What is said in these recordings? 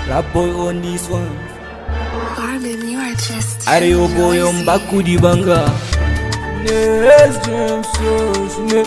Rap boy on this one. Marvin, you are just. Arewa goyon baku di banga. Nes James Osune.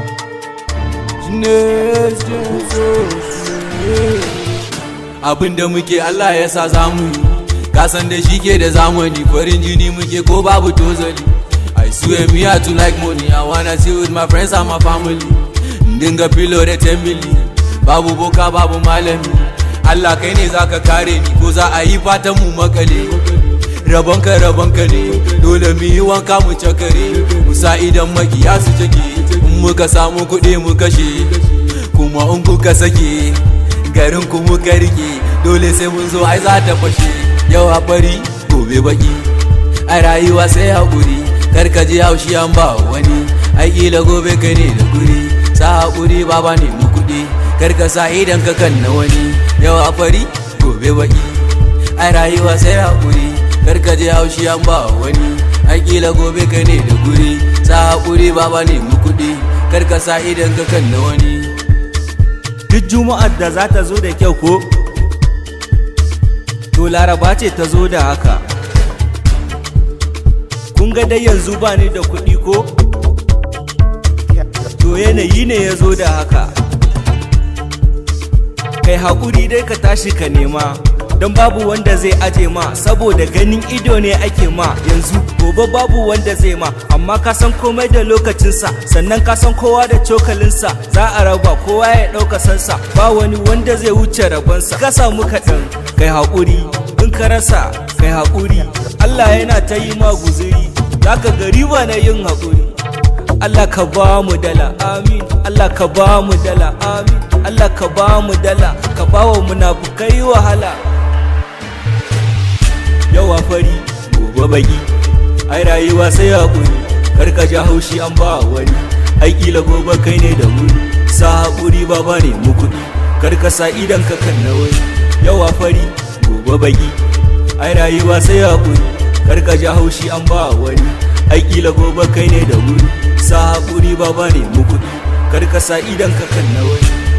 Nes James Osune. Abin da muke Allah ya sa zamu yi. Kasan da shi ke da zamani farin jini muke ko babu tozali. I swear me I too like money. I wanna see with my friends and my family. Dinga filo da 10 million. Babu boka babu malami. Allah kai ne zaka kare ni ko za a yi fatan mu makale. rabonka rabonka ne dole mu yi wanka mu cakare mu sa idan makiya su cake in muka samu kuɗi mu kashe kuma in kuka sake garin ku muka rike dole sai mun zo ai za ta fashe yau a fari gobe baki a rayuwa sai haƙuri kar ka ji haushi an ba wani ai kila gobe kai ne da guri sa haƙuri baba ne mu kuɗi kar ka sa idan ka kan na wani yau a fari gobe baki a rayuwa sai haƙuri karka je haushi an ba wani akila gobe ka ne da guri sa haƙuri baba ne mu kuɗi karka sa idan ka kan na wani duk juma'ar da za ta zo da kyau ko to laraba ce ta zo da haka kun ga dai yanzu ba ni da kuɗi ko to yanayi ne ya zo da haka kai haƙuri dai ka tashi ka nema don babu wanda zai aje ma saboda ganin ido ne ake ma yanzu gobe babu wanda zai ma amma ka san komai da lokacinsa sannan ka san kowa da cokalinsa za a raba kowa ya ɗauka sansa ba wani wanda zai wuce rabonsa ka samu kaɗan kai haƙuri in ka rasa kai haƙuri Allah yana ta yi ma guzuri zaka ga riba na yin haƙuri Allah ka ba mu dala amin Allah ka ba mu dala amin Allah ka ba mu dala ka ba wa munafukai wahala yawa fari gobe baki ai rayuwa sai haƙuri kar ka ja haushi an ba wani ai kila gobe kai ne da wuri sa haƙuri baba ne mu kuɗi kar ka sa idan ka kan na wani yawa fari gobe baki ai rayuwa sai haƙuri kar ka ja haushi an ba wani ai kila gobe kai ne da wuri sa haƙuri baba ne mu kuɗi kar ka sa idan ka kan na wani